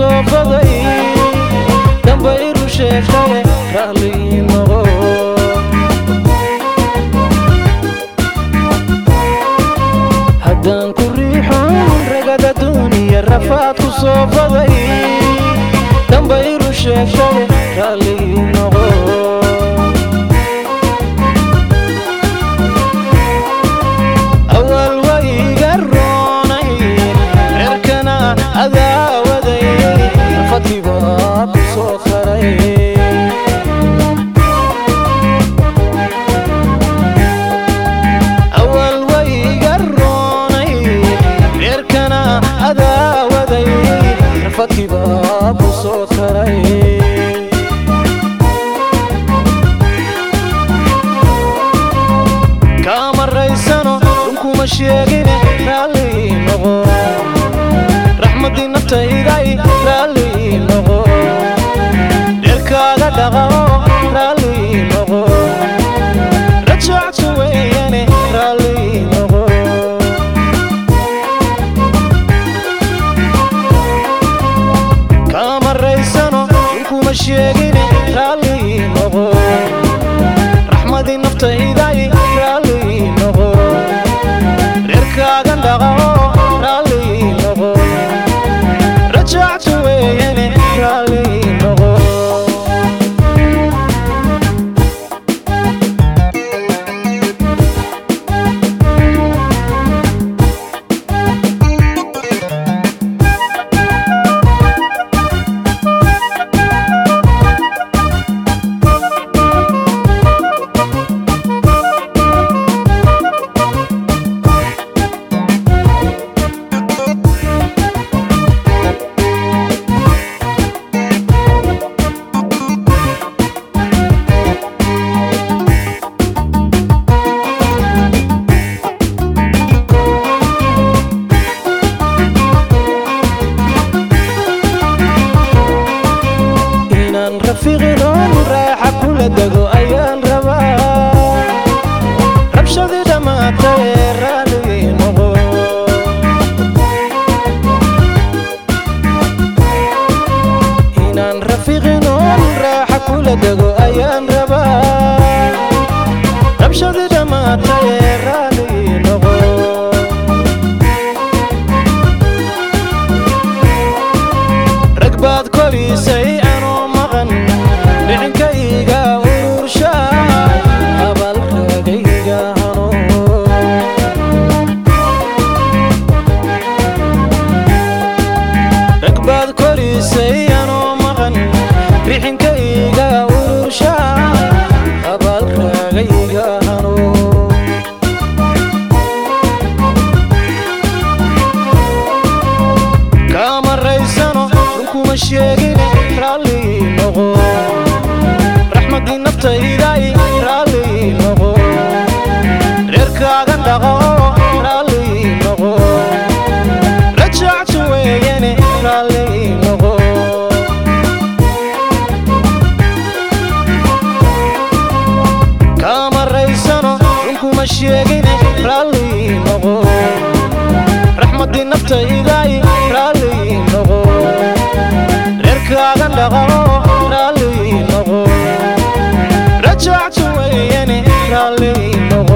soo baday dambayru sheegtaye raalli noqo haddaan ku riixon ragada duuniya rafaad ku soo baday dambayru sheegtaye raalli noqo awal wayga roonay reerkana adaawaday rafadkibaa ku soo karay awal wayga roonay reerkana adaawaday rafadkibaa ku soo karay kaamaraysano runkuma sheegine raalli noqo raxmaddii naftayday raalli noqo dheerkaaga dhaqao raalli noqo rajactu weeyane raalli noqo kaamaraysano runkuma sheegine raalli noqo raxmadii naftayday raalli noqo reerkaagan dhaqao raalli noqo rajactu weeyane raalli noqo inaan rafiiqinoon raaxa kula dego ayaan rabaa rabshadii dhammaatay ee raalli noqo inaan rafiiqinoon raaxa kula dego ayaan rabaa rabshadii dhammaatay ee raalli noqo rag baad korisay anoo maqan dhicinkayga urursha abalkagayga hano rag baad korisay anoo maqan dhixinkayga urursha abalkagayga hano kaamaraysano runkuma sheegine raalli noqo raxmaddii naftayday raalli noqo reerkaagan dhaqao raalli noqo rajactu weeyane raalli noqo kaamaraysano runkuma sheegine raalli noqo raxmaddii naftayday raalli noqo reerkaagan dhaqao raalli noqo rajactu weeyane raalli noqo